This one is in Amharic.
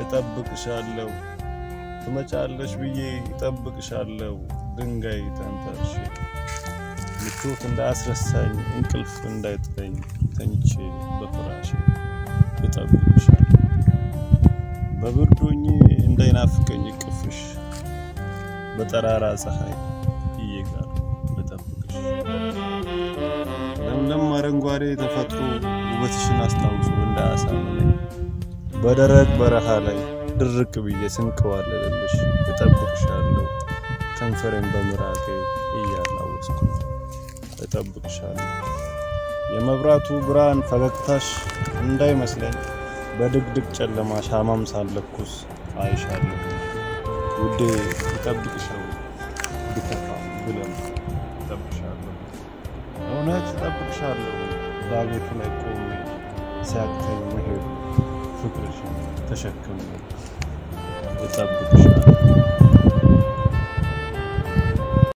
እጠብቅሻለሁ ትመጫለሽ ብዬ እጠብቅሻለሁ ድንጋይ ተንተርሼ ምቾት እንዳያስረሳኝ እንቅልፍ እንዳይጥለኝ ተኝቼ በፍራሼ እጠብቅሻለሁ በብርዶኜ እንዳይናፍቀኝ እቅፍሽ በጠራራ ፀሐይ እየጋር እጠብቅሽ ለምለም አረንጓዴ ተፈጥሮ ውበትሽን አስታውሶ እንዳያሳምነኝ በደረቅ በረሃ ላይ ድርቅ ብዬ ስንከዋለልልሽ እጠብቅሻለሁ ከንፈሬን በምራቄ እያላወስኩ እጠብቅሻለሁ የመብራቱ ብርሃን ፈገግታሽ እንዳይመስለኝ በድቅድቅ ጨለማ ሻማም ሳለኩስ አይሻለሁ ውዴ እጠብቅሻለሁ ብከፋም ብለም እጠብቅሻለሁ እውነት እጠብቅሻለሁ ዳገቱ ላይ ቆሜ ሲያቅተኝ መሄድ ፍቅርሽን ተሸክሜ እጠብቅሻለሁ